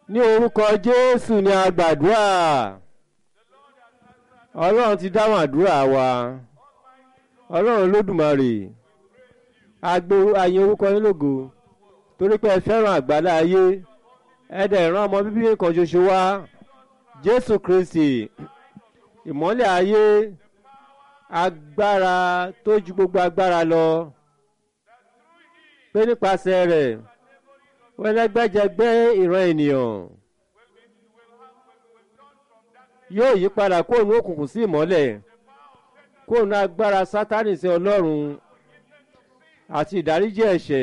ní orúkọ jésù ni a gbàdúrà ọlọ́run ti dáhùn àdúrà wa ọlọ́run olódùmarè agbo àyìn orúkọ yín lógo torí pé ẹ fẹ́ràn àgbàlá ayé ẹ dẹ̀ rán ọmọ bíbí kan ṣoṣo wá jésù kristi ìmọ́lẹ̀ ayé agbára tó ju gbogbo agbára lọ pé nípasẹ̀ rẹ̀ wẹ́lẹ́gbẹ́jẹgbẹ́ ìran ènìyàn yóò yí padà kóònù òkùnkùn sí ìmọ́lẹ̀ kóònù agbára sátánì sí ọlọ́run àti ìdáríjì ẹ̀ṣẹ̀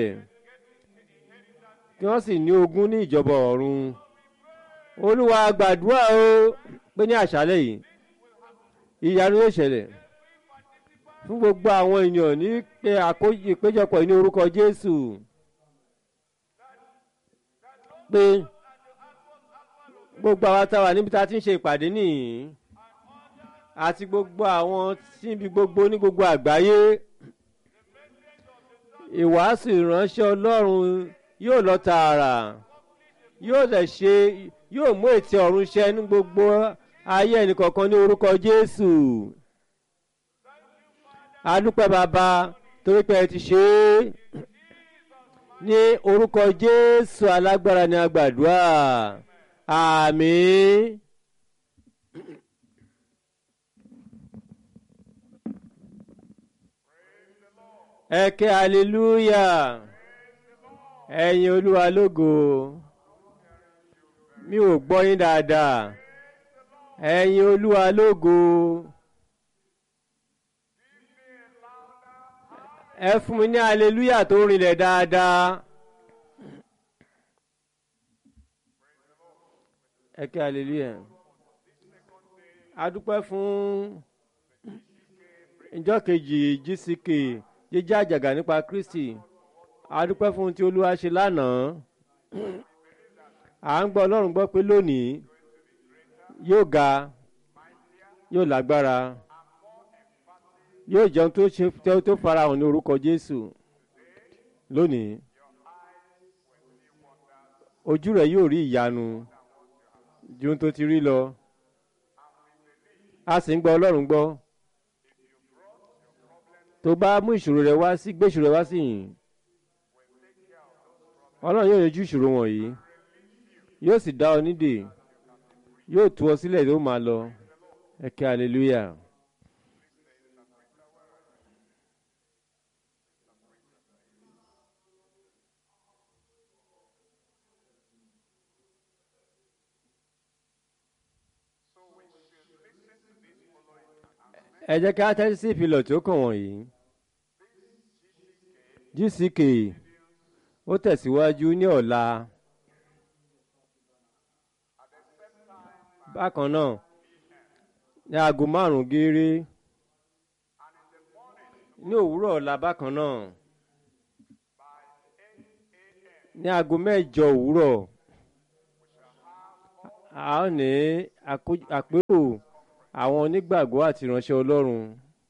kí wọ́n sì ní ogún ní ìjọba ọ̀run olúwa gbàdúrà o pé ní àṣálẹ̀ yìí ìyanu yóò ṣẹlẹ̀ fún gbogbo àwọn ènìyàn ní pé ìpéjọpọ̀ ní orúkọ jésù pé gbogbo àwọn táwa níbi tá a ti ń ṣe ìpàdé nìyí àti gbogbo àwọn síbi gbogbo ní gbogbo àgbáyé ìwàásù ìránṣẹ́ ọlọ́run yóò lọ tààrà yóò lè ṣe yóò mú ètí ọ̀run ṣẹ ní gbogbo ayé ẹnìkọ̀ọ̀kan ní orúkọ jésù adúpẹ́ bàbá torí pé ẹ ti ṣe é ní orúkọ jésù alágbára ni a gbàdúrà àmín. ẹ ké hallelujah ẹ̀yin olúwa lógo mi ò gbọ́ yín dáadáa ẹ̀yin olúwa lógo ẹ fún mi ní hallelujah tó rinlẹ̀ dáadáa ẹ ké hallelujah a dúpẹ́ fún ìjọ kejì gck jíjẹ́ àjàgà nípa kristi a dúpẹ́ fún tí olúwa ṣe lánàá à ń gbọ́ ọlọ́run gbọ́ pé lónìí yóò ga yóò lágbára yóò jẹun tó ṣe tó farahàn ní orúkọ jésù lónìí ojú rẹ̀ yóò rí ìyanu ju tó ti rí lọ a sì ń gbọ́ ọlọ́run gbọ́ tó bá mú ìṣòro rẹ wá sí gbé ìṣòro rẹ wá sí yìí ọlọ́run yóò yanjú ìṣòro wọ̀nyí yóò sì dá ọ nídè yóò tú ọ sílẹ̀ tó máa lọ ẹ kí hallelujah. ẹ jẹ́ ká tẹ́tí sí ìfilọ̀ tó kàn wọ̀nyí gck ó tẹ̀síwájú ní ọ̀la bákan náà ní aago márùn-ún gééré ní òwúrọ̀ ọ̀la bákan náà ní aago mẹ́jọ òwúrọ̀ a ó ní àpérò àwọn onígbàgbọ́ àti ìránṣẹ́ ọlọ́run.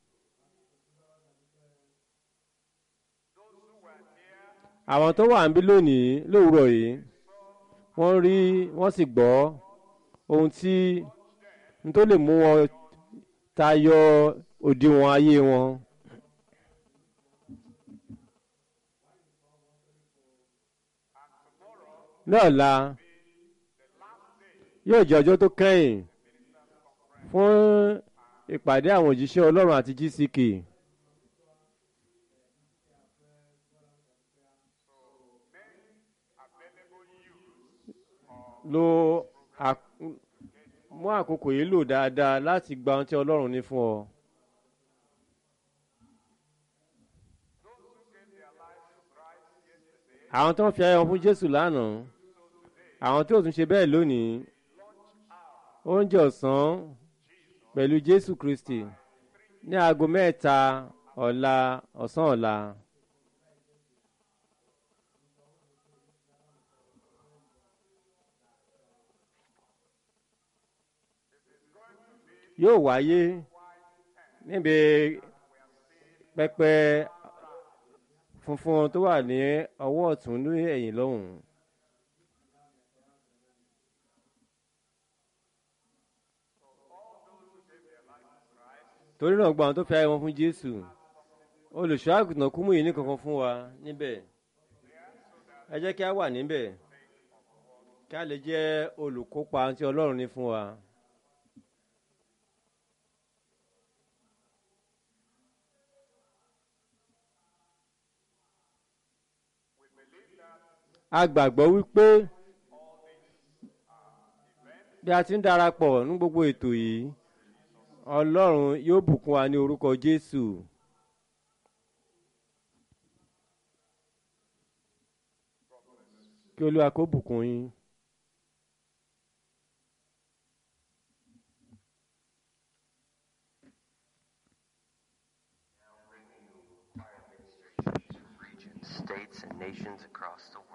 àwọn tó wà níbí lónìí lówùúrọ̀ yìí wọ́n rí wọ́n sì gbọ́ ohun tí n tó lè mú wọn tayọ òdiwọ̀n ayé wọn. ní ọ̀la yóò jẹ́ ọjọ́ tó kẹ́yìn fún ìpàdé àwọn òjíṣẹ́ ọlọ́run àti gck. lo mú àkókò yìí lò dáadáa láti gba ohun tí ọlọ́run ní fún ọ. àwọn tó ń fi ayọ̀ fún jésù lánàá àwọn tí ò tún ṣe bẹ́ẹ̀ lónìí oúnjẹ ọ̀sán pẹ̀lú jésù kristi ní aago mẹ́ta ọ̀la ọ̀sán ọ̀la. yóò wáyé níbi pẹpẹ funfun tó wà ní ọwọ́ ọ̀tún ní ẹ̀yìn lọ́hùn. torí náà gba àwọn tó fi ayé wọn fún jésù olùṣọ́ àgùntàn kúmú yìí ní kankan fún wa níbẹ̀ ẹ jẹ́ kí a wà níbẹ̀ kí a lè jẹ́ olùkópa tí ọlọ́run ní fún wa. a gbàgbọ́ wípé bí a ti ń darapọ̀ ní gbogbo ètò yìí ọlọ́run yóò bùkún wa ní orúkọ jésù. kí olúwa kó bùkún yín. states and nations across the world.